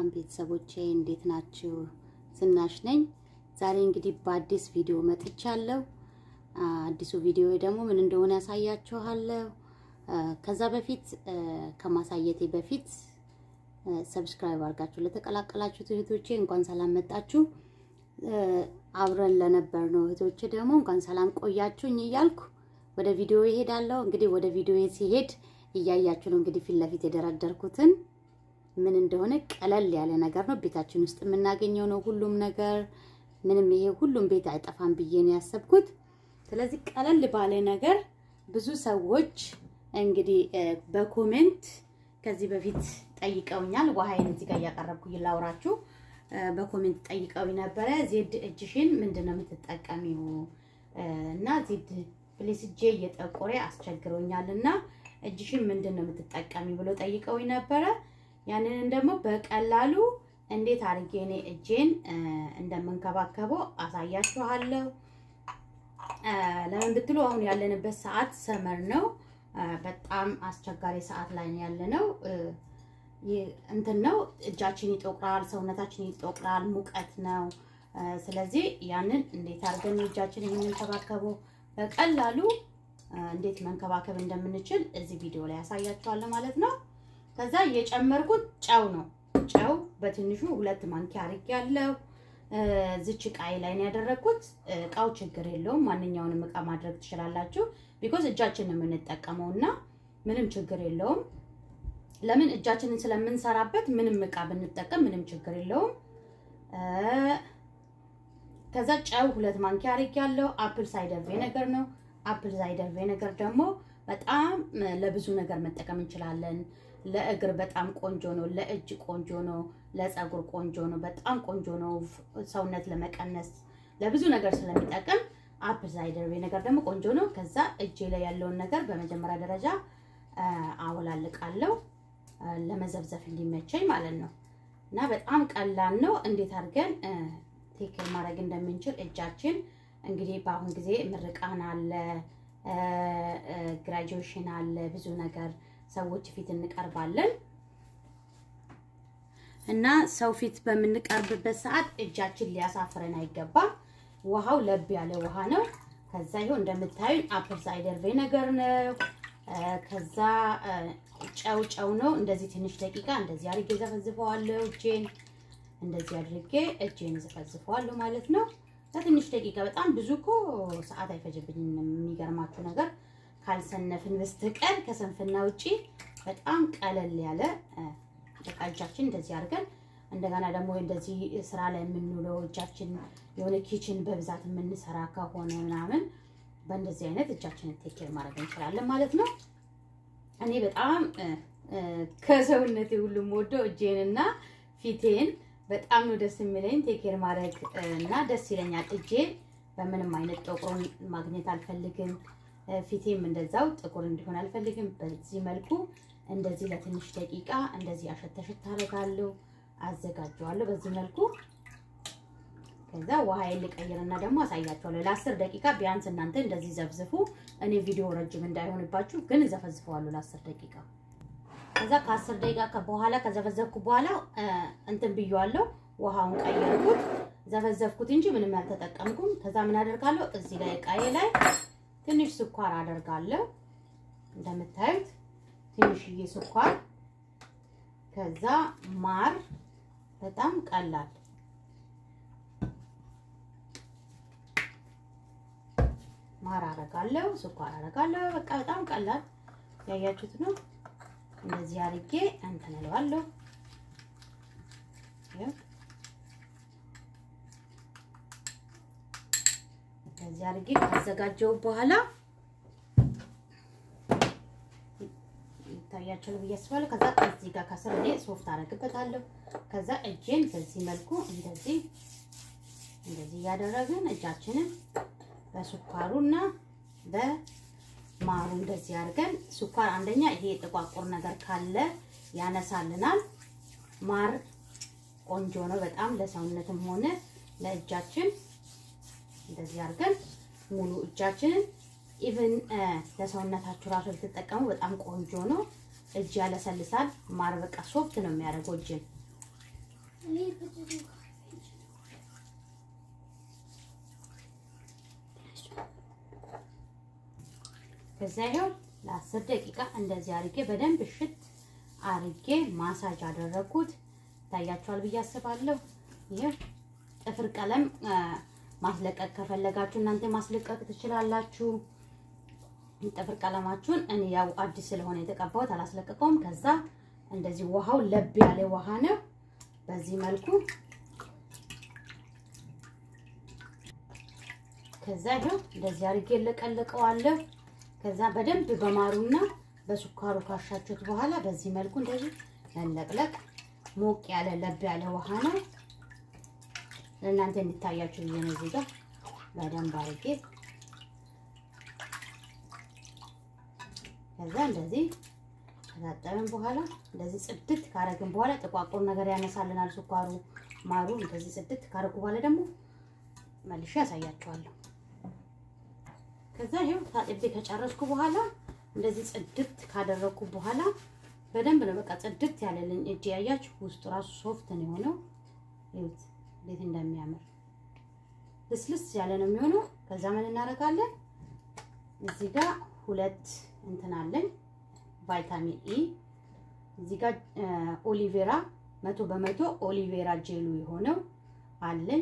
ሰላም ቤተሰቦቼ እንዴት ናችሁ? ዝናሽ ነኝ። ዛሬ እንግዲህ በአዲስ ቪዲዮ መጥቻለሁ። አዲሱ ቪዲዮ ደግሞ ምን እንደሆነ ያሳያችኋለሁ። ከዛ በፊት ከማሳየቴ በፊት ሰብስክራይብ አድርጋችሁ ለተቀላቀላችሁት እህቶቼ እንኳን ሰላም መጣችሁ። አብረን ለነበር ነው እህቶቼ ደግሞ እንኳን ሰላም ቆያችሁኝ እያልኩ ወደ ቪዲዮ ይሄዳለሁ። እንግዲህ ወደ ቪዲዮ ሲሄድ እያያችሁ ነው እንግዲህ ፊት ለፊት የደረደርኩትን ምን እንደሆነ ቀለል ያለ ነገር ነው። ቤታችን ውስጥ የምናገኘው ነው ሁሉም ነገር። ምንም ይሄ ሁሉም ቤት አይጠፋም ብዬ ነው ያሰብኩት። ስለዚህ ቀለል ባለ ነገር ብዙ ሰዎች እንግዲህ በኮሜንት ከዚህ በፊት ጠይቀውኛል። ውሃይን እዚህ ጋር እያቀረብኩ ላውራችሁ። በኮሜንት ጠይቀው ነበረ። ዜድ እጅሽን ምንድን ነው የምትጠቀሚው? እና ዜድ ፕሌስ እጄ እየጠቆረ አስቸግሮኛል እና እጅሽን ምንድን ነው የምትጠቀሚ ብሎ ጠይቀውኝ ነበረ። ያንንን ደግሞ በቀላሉ እንዴት አድርጌ እኔ እጄን እንደምንከባከበው አሳያችኋለሁ። ለምን ብትሉ አሁን ያለንበት ሰዓት ሰመር ነው። በጣም አስቸጋሪ ሰዓት ላይ ነው ያለነው። እንትን ነው እጃችን ይጠቁራል፣ ሰውነታችን ይጠቁራል፣ ሙቀት ነው። ስለዚህ ያንን እንዴት አድርገን እጃችን የምንከባከበው በቀላሉ እንዴት መንከባከብ እንደምንችል እዚህ ቪዲዮ ላይ ያሳያችኋለሁ ማለት ነው። ከዛ የጨመርኩት ጨው ነው። ጨው በትንሹ ሁለት ማንኪያ አድርጌያለሁ። ዝች እቃዬ ላይ ነው ያደረግኩት። እቃው ችግር የለውም፣ ማንኛውንም እቃ ማድረግ ትችላላችሁ። ቢኮዝ እጃችን ነው የምንጠቀመው እና ምንም ችግር የለውም። ለምን እጃችንን ስለምንሰራበት ምንም እቃ ብንጠቀም ምንም ችግር የለውም። ከዛ ጨው ሁለት ማንኪያ አድርጌያለሁ። አፕል ሳይደር ቪኔገር ነው። አፕል ሳይደር ቪኔገር ደግሞ በጣም ለብዙ ነገር መጠቀም እንችላለን። ለእግር በጣም ቆንጆ ነው። ለእጅ ቆንጆ ነው። ለፀጉር ቆንጆ ነው። በጣም ቆንጆ ነው። ሰውነት ለመቀነስ ለብዙ ነገር ስለሚጠቅም አፕል ሳይደር ቪኔገር ደግሞ ቆንጆ ነው። ከዛ እጄ ላይ ያለውን ነገር በመጀመሪያ ደረጃ አወላልቃለሁ ለመዘብዘፍ እንዲመቸኝ ማለት ነው። እና በጣም ቀላል ነው። እንዴት አድርገን ቴክል ማድረግ እንደምንችል እጃችን እንግዲህ በአሁን ጊዜ ምርቃን አለ፣ ግራጁዌሽን አለ፣ ብዙ ነገር ሰዎች ፊት እንቀርባለን እና ሰው ፊት በምንቀርብበት ሰዓት እጃችን ሊያሳፍረን አይገባም። ውሃው ለብ ያለ ውሃ ነው። ከዛ ይኸው እንደምታዩኝ አፕል ሳይደር ቪኔገር ነው። ከዛ ጨው ጨው ነው። እንደዚህ ትንሽ ደቂቃ እንደዚህ አድርጌ ዘፈዝፈዋለሁ። እጄን እንደዚህ አድርጌ እጄን ዘፈዝፈዋለሁ ማለት ነው። ለትንሽ ደቂቃ በጣም ብዙ እኮ ሰዓት አይፈጅብኝም። የሚገርማችሁ ነገር ካልሰነፍን በስተቀር ከሰንፍና ውጪ በጣም ቀለል ያለ በቃ እጃችን እንደዚህ አድርገን እንደገና ደግሞ እንደዚህ ስራ ላይ የምንውለው እጃችን የሆነ ኪችን በብዛት የምንሰራ ከሆነ ምናምን በእንደዚህ አይነት እጃችንን ቴክር ማድረግ እንችላለን ማለት ነው። እኔ በጣም ከሰውነቴ ሁሉም ወደው እጄንና ፊቴን በጣም ነው ደስ የሚለኝ ቴክር ማድረግ እና ደስ ይለኛል። እጄን በምንም አይነት ጥቁሩን ማግኘት አልፈልግም። ፊቴም እንደዛው ጥቁር እንዲሆን አልፈልግም። በዚህ መልኩ እንደዚህ ለትንሽ ደቂቃ እንደዚህ አሸተሽት አደርጋለሁ፣ አዘጋጀዋለሁ በዚህ መልኩ። ከዛ ውሃዬን ልቀይርና ደግሞ አሳያችኋለሁ። ለአስር ደቂቃ ቢያንስ እናንተ እንደዚህ ዘፍዝፉ። እኔ ቪዲዮ ረጅም እንዳይሆንባችሁ ግን ዘፈዝፈዋለሁ ለአስር ደቂቃ። ከዛ ከአስር ደቂቃ በኋላ ከዘፈዘፍኩ በኋላ እንትን ብየዋለሁ፣ ውሃውን ቀየርኩት። ዘፈዘፍኩት እንጂ ምንም ያልተጠቀምኩም። ከዛ ምን አደርጋለሁ እዚህ ላይ እቃዬ ላይ ትንሽ ስኳር አደርጋለሁ። እንደምታዩት ትንሽዬ ስኳር፣ ከዛ ማር፣ በጣም ቀላል ማር አደርጋለሁ፣ ስኳር አደርጋለሁ። በቃ በጣም ቀላል ያያችሁት ነው። እንደዚህ አድርጌ እንትን እለዋለሁ። እንደዚህ አድርጌ ካዘጋጀው በኋላ ይታያችኋል ብዬ አስባለሁ። ከዛ እዚህ ጋር ከስር እኔ ሶፍት አደርግበታለሁ። ከዛ እጄን በዚህ መልኩ እንደዚህ እንደዚህ እያደረግን እጃችንን በስኳሩና በማሩ እንደዚህ አድርገን ስኳር አንደኛ ይሄ ጥቋቁር ነገር ካለ ያነሳልናል። ማር ቆንጆ ነው በጣም ለሰውነትም ሆነ ለእጃችን እንደዚህ አድርገን ሙሉ እጃችንን ኢቭን ለሰውነታችሁ ራሱ ልትጠቀሙ በጣም ቆንጆ ነው። እጅ ያለሰልሳል። ማር በቃ ሶፍት ነው የሚያደርገው እጅን ከዛ ይኸው ለአስር ደቂቃ እንደዚህ አርጌ በደንብ እሽት አርጌ ማሳጅ አደረኩት። ይታያችኋል ብዬ አስባለሁ። ይህ ጥፍር ቀለም ማስለቀቅ ከፈለጋችሁ እናንተ ማስለቀቅ ትችላላችሁ። ጥፍር ቀለማችሁን እኔ ያው አዲስ ስለሆነ የተቀባሁት አላስለቀቀውም። ከዛ እንደዚህ ውሃው ለብ ያለ ውሃ ነው። በዚህ መልኩ ከዛ ይኸው እንደዚህ አድርጌ ለቀለቀዋለሁ። ከዛ በደንብ በማሩና በሱካሩ ካሻችሁት በኋላ በዚህ መልኩ እንደዚህ መለቅለቅ። ሞቅ ያለ ለብ ያለ ውሃ ነው። ለእናንተ እንዲታያችሁ ብዬ ነው እዚህ ጋር በደንብ አድርጌ ከዛ እንደዚህ ከታጠብን በኋላ እንደዚህ ጽድት ካረግን በኋላ ጥቋቁር ነገር ያነሳልናል ሱካሩ፣ ማሩ። እንደዚህ ጽድት ካረጉ በኋላ ደግሞ መልሼ ያሳያችኋለሁ። ከዛ ይሄው ታጥቤ ከጨረስኩ በኋላ እንደዚህ ጽድት ካደረግኩ በኋላ በደንብ ነው በቃ ጽድት ያለልኝ እጅ። ያያችሁ ውስጡ ራሱ ሶፍት ነው የሆነው። ይሁት እንዴት እንደሚያምር ልስልስ ያለ ነው የሚሆነው። ከዛ ምን እናደርጋለን እዚህ ጋር ሁለት እንትን አለኝ ቫይታሚን ኢ እዚህ ጋር ኦሊቬራ መቶ በመቶ ኦሊቬራ ጄሉ የሆነው አለኝ።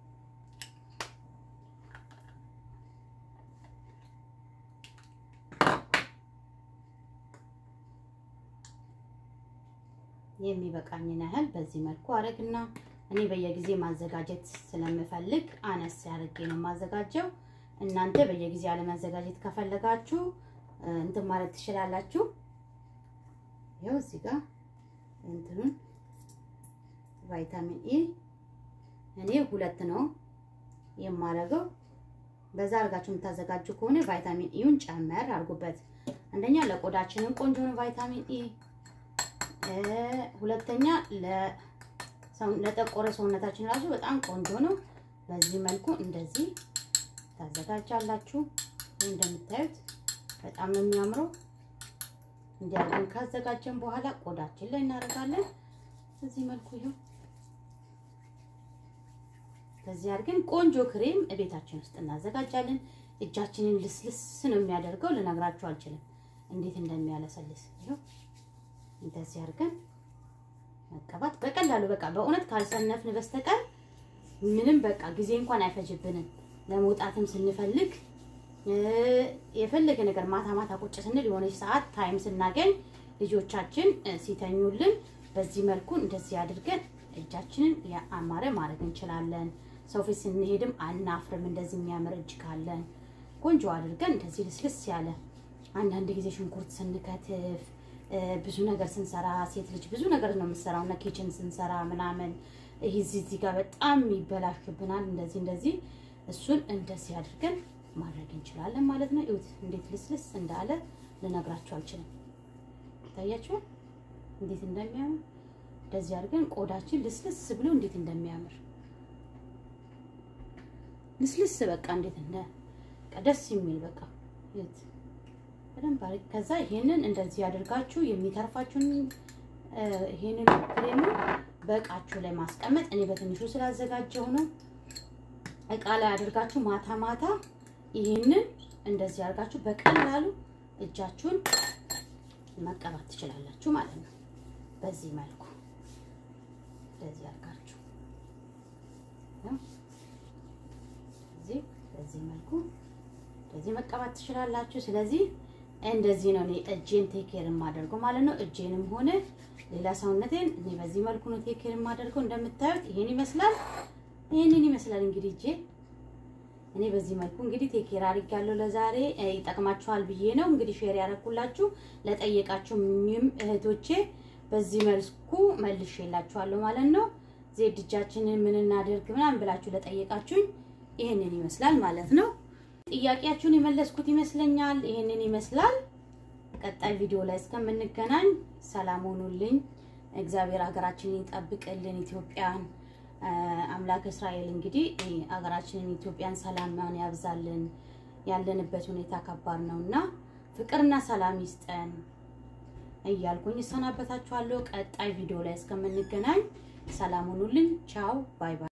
የሚበቃኝን ያህል በዚህ መልኩ አረግና እኔ በየጊዜ ማዘጋጀት ስለምፈልግ አነስ ያደርጌ ነው የማዘጋጀው። እናንተ በየጊዜ አለማዘጋጀት ከፈለጋችሁ እንትን ማለት ትችላላችሁ። ይኸው እዚህ ጋር እንትኑን ቫይታሚን ኢ እኔ ሁለት ነው የማደርገው። በዛ አድርጋችሁ የምታዘጋጁ ከሆነ ቫይታሚን ኢውን ጨመር አድርጉበት። አንደኛ ለቆዳችንም ቆንጆ ነው ቫይታሚን ኢ፣ ሁለተኛ ለጠቆረ ሰውነታችን ራሱ በጣም ቆንጆ ነው። በዚህ መልኩ እንደዚህ ታዘጋጃላችሁ። ይህ እንደምታዩት በጣም ነው የሚያምረው። እንዲያርገን ካዘጋጀን በኋላ ቆዳችን ላይ እናደርጋለን። በዚህ መልኩ ይሁን። በዚህ አድርገን ቆንጆ ክሬም ቤታችን ውስጥ እናዘጋጃለን። እጃችንን ልስልስ ነው የሚያደርገው። ልነግራችሁ አልችልም እንዴት እንደሚያለሰልስ። ይኸው እንደዚህ አድርገን መቀባት በቀላሉ በቃ በእውነት ካልሰነፍን በስተቀር ምንም በቃ ጊዜ እንኳን አይፈጅብንም። ለመውጣትም ስንፈልግ የፈለገ ነገር ማታ ማታ ቁጭ ስንል የሆነች ሰዓት ታይም ስናገኝ ልጆቻችን ሲተኙልን በዚህ መልኩ እንደዚህ አድርገን እጃችንን ያማረ ማድረግ እንችላለን። ሰው ፊት ስንሄድም አናፍርም። እንደዚህ የሚያምር እጅ ካለን ቆንጆ አድርገን እንደዚህ ልስልስ ያለ አንዳንድ ጊዜ ሽንኩርት ስንከትፍ ብዙ ነገር ስንሰራ ሴት ልጅ ብዙ ነገር ነው የምትሰራው እና ኪችን ስንሰራ ምናምን ይህ እዚህ ጋር በጣም ይበላሽብናል። እንደዚህ እንደዚህ እሱን እንደዚህ አድርገን ማድረግ እንችላለን ማለት ነው። እዩት እንዴት ልስልስ እንዳለ ልነግራችሁ አልችልም። ታያችኋል እንዴት እንደሚያምር እንደዚህ አድርገን ቆዳችን ልስልስ ብሎ እንዴት እንደሚያምር ልስልስ በቃ እንዴት እንደ ደስ የሚል በቃ እዩት በደንብ አድርግ። ከዛ ይሄንን እንደዚህ አድርጋችሁ የሚተርፋችሁን ይሄንን ክሬሙ በእቃችሁ ላይ ማስቀመጥ እኔ በትንሹ ስላዘጋጀው ነው። እቃ ላይ አድርጋችሁ ማታ ማታ ይሄንን እንደዚህ አድርጋችሁ በቀላሉ እጃችሁን መቀባት ትችላላችሁ ማለት ነው። በዚህ መልኩ እንደዚህ አድርጋችሁ እዚህ በዚህ መልኩ እንደዚህ መቀባት ትችላላችሁ። ስለዚህ እንደዚህ ነው እኔ እጄን ቴኬር የማደርገው ማለት ነው። እጄንም ሆነ ሌላ ሰውነቴን እኔ በዚህ መልኩ ነው ቴኬር የማደርገው። እንደምታዩት ይሄን ይመስላል። ይሄንን ይመስላል እንግዲህ እጄ እኔ በዚህ መልኩ እንግዲህ ቴኬር አድርጋለሁ። ለዛሬ ይጠቅማችኋል ብዬ ነው እንግዲህ ሼር ያደረኩላችሁ። ለጠየቃችሁ ምንም እህቶቼ በዚህ መልኩ መልሼላችኋለሁ ማለት ነው። ዜድ እጃችንን ምን እናደርግ ምናምን ብላችሁ ለጠየቃችሁኝ ይሄንን ይመስላል ማለት ነው። ጥያቄያችሁን የመለስኩት ይመስለኛል። ይሄንን ይመስላል። ቀጣይ ቪዲዮ ላይ እስከምንገናኝ ሰላም ሆኑልኝ። እግዚአብሔር ሀገራችንን ይጠብቅልን። ኢትዮጵያን አምላክ እስራኤል እንግዲህ ሀገራችንን ኢትዮጵያን ሰላም ያብዛልን። ያለንበት ሁኔታ ከባድ ነውና ፍቅርና ሰላም ይስጠን። እያልኩኝ እሰናበታችኋለሁ። ቀጣይ ቪዲዮ ላይ እስከምንገናኝ ሰላም ሁኑልኝ። ቻው ባይ ባይ።